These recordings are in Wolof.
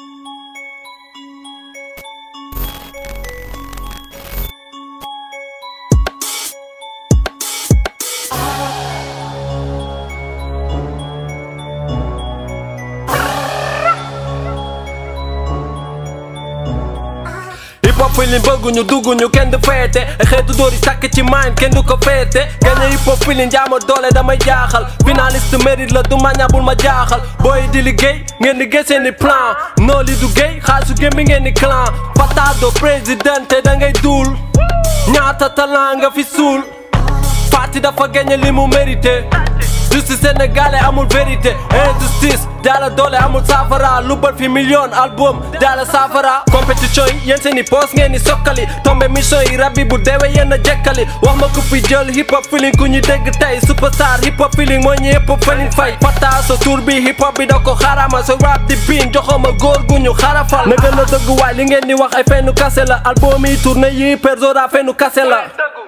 hip hop feeling bëgguñu dugguñu kenn du feete ay xeetu dóor yi takk ci mind kenn du ko feete gañe hip hop feeling jaama doole damay jaaxal finaliste mérite la du maña bul ma jaaxal booy di liggéey ngeen di gis seeni plan noo li du géey xaalisu gém bi ngeen di clan patado présidente da ngay duul ñaata talent nga fi suul parti dafa gañe li mu mérité justice sénégalais amul vérité injustice daala doole amul saafara lu bal fi million album daala saafara compétition yi yéen seeni poos ngeen ni sokkali tombe mission yi rabbi bu deewe yéen a jekkali wax ma ku fi jël hip hop feeling ku ñu dégg tey superstar hip hop feeling moo ñu hip hop feeling fay fata sa tour bi hip hop bi da ko xarama sa rap di biin joxoma góor gu ñu xarafal na gën a dëgg waay li ngeen di wax ay fennu kase la album yi tourné yi persora fennu kase la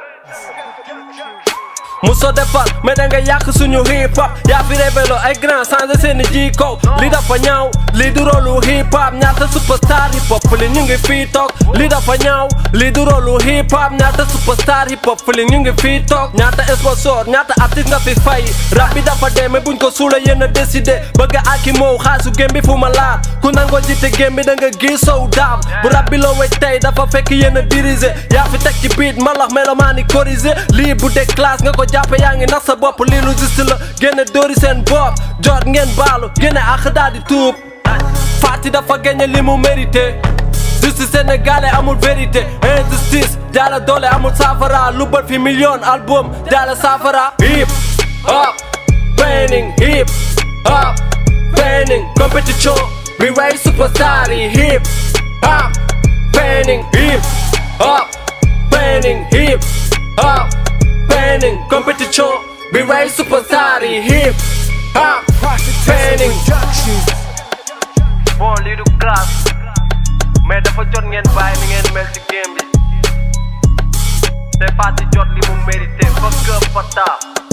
muso defar mais da nga yàq suñu hip hop yaa fi révélo ay grand changé seeni jikko li dafa ñaaw li du rolu hip hop ñaata superstar hip hop li ñu ngi fii toog li dafa ñaaw li du rolu hip hop ñaata superstar hip hop li ñu ngi fii toog ñaata sponsor ñaata artiste nga fi fay rap bi dafa dee mais buñ ko suula yéen a décidé bëgg a aki moow xaalisu gém bi fu ma laar ku nangoo jiite gém bi da nga gis sow daam bu rap bi loo wéy tey dafa fekk yéen a dirigé yaa fi teg ci beat malax melomaani corrigé lii bu dee classe nga ko jàppe yaa ngi nax sa bopp lii lu juste la génne dóori seen bopp jot ngeen baalu génne ak daal di tuub Fati dafa gagné li mu mérité justice sénégalais amul vérité injustice daala doole amul saafara lu bal fi million album daala saafara hip hop training hip hop training compétition bi way superstar yi hip hop training hip hop training hip hop training compétition bi way superstar yi hip hop training bon lii du classe mais dafa jot ngeen bàyyi ni ngeen mel ci game bi te Fati jot li mu mérité fa gëm fa taa